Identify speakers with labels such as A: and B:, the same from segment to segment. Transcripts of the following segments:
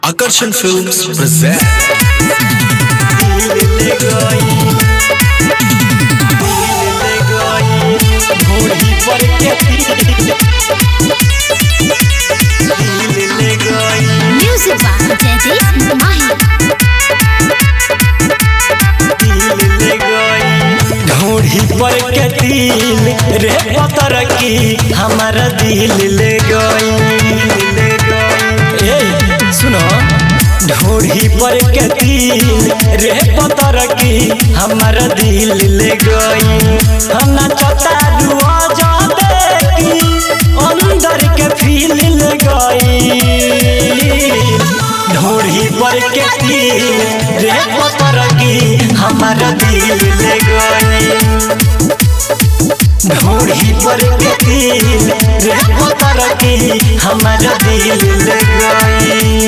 A: Akarsan Films present
B: Music by Jaideep Mahi.
C: ढोढ़ी पर के दिल रे पतर की हमारा दिल ले गई ले गई ए सुनो ढोढ़ी पर के दिल रे पतर की हमारा दिल ले गई हम नाचता दुआ जा देखी अंदर के फील ले गई ढोढ़ी पर के दिल रे पतर की हमारा दिल ले गई ढोढ़ी पर के दिल रे पतर की हमारा दिल ले गई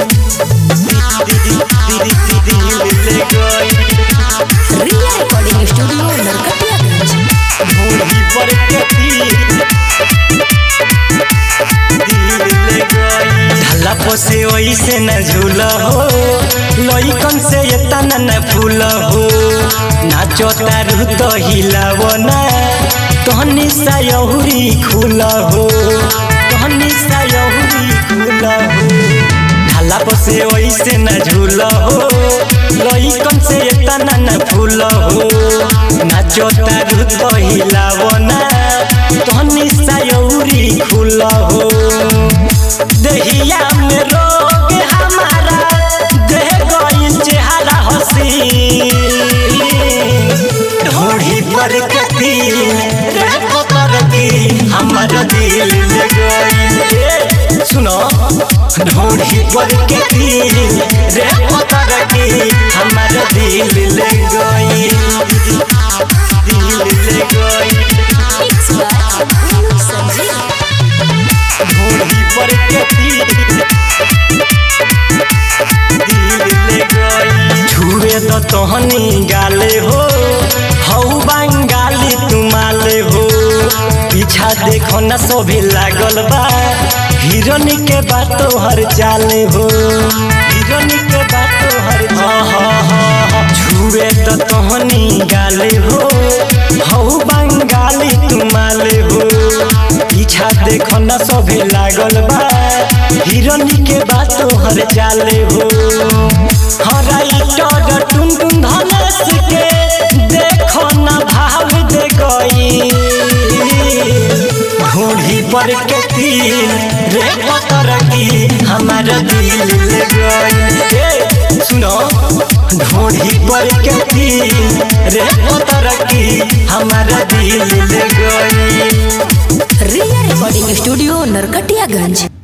C: दिल ले गई
B: Ria Recording Studio, Narkatiyaganj.
C: ढोढ़ी पर के दिल ढाला पोसे वैसे न झूल हो लइकन से एतना न फूल हो नाचो तारू तो हिलाव ना तहनी सा यहुरी खुल हो तहनी सा यहुरी खुल हो ढाला पोसे वैसे न झूल हो लइकन से एतना न फूल हो नाचो तारू तो हिलाव ना तहनी सा यहुरी खुल हो दहिया में रोग हमारा देह गई चेहरा हसी ढोढ़ी पर के दिल रे पतर की हमारा दिल ले गई सुनो ढोढ़ी पर के दिल रे पतर की हमारा दिल ले गई दिल ले गई
B: Mixed by Manu Sanjeev.
C: ढोढ़ी पर के दिल छुए तो तोहनी गाले हो हऊ बंगाली तुमाले हो पीछा देखो न सोभी लागल बा हिरोनी के बात हर चाले हो हिरोनी के बात हर हाँ हाँ हाँ छुए तो तोहनी गाले हो हऊ बंगाली तुमाले हो पीछा देखो न सोभी लागल बा हिरोनी के बात हर चाले हो हराई टगर टुन टुन धनेश के देखो न भाव दे गई घोड़ी पर के दिल रे पतर की हमारा दिल ले गई ए, सुनो घोड़ी पर के दिल रे पतर की हमारा दिल ले गई
B: Ria Recording Studio, Narkatiyaganj.